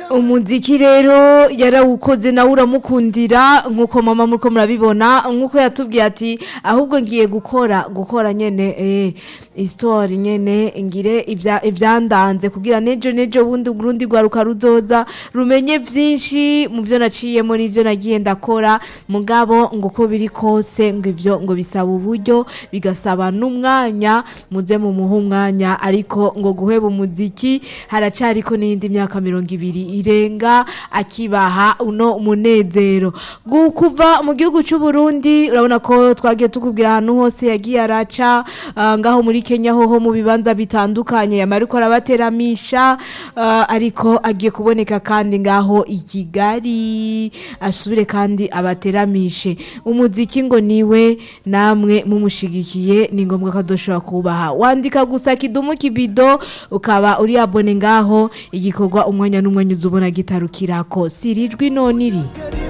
umuziki rero yarawukoze nawe uramukundira nk'uko mama muriko murabibona nk'uko yatubwiye ati ahubwo ngiye gukora gukora nyene eh, histoire nyene ngire ibya- ibyandanze kugira nejo nejo bundi urundi rwaruka ruzoza rumenye vyinshi mu byo naciyemo n'ivyo nagiye ndakora mugabo ngo uko biri kose ngo ivyo ngo bisaba uburyo bigasaba n'umwanya muze mu muha umwanya ariko ngo guheba umuziki haracariko n'iyindi myaka mirongo ibiri irenga akibaha uno munezero Gu- kuva mu gihugu c'u Burundi urabona ko twagiye tukubwira ahantu hose yagiye araca ah, ngaho muri Kenya hoho mu bibanza bitandukanye yamariko arabateramisha ah, ariko agiye kuboneka kandi ngaho i Kigali asubire kandi abateramishe umuziki ngo niwe namwe mumushigikiye ni ngombwa ko azoshobora kubaha wandika gusa kidumu kibido ukaba uri abone ngaho igikorwa umwanya n'umwanya uzubona gitarukirako sirijwi none iri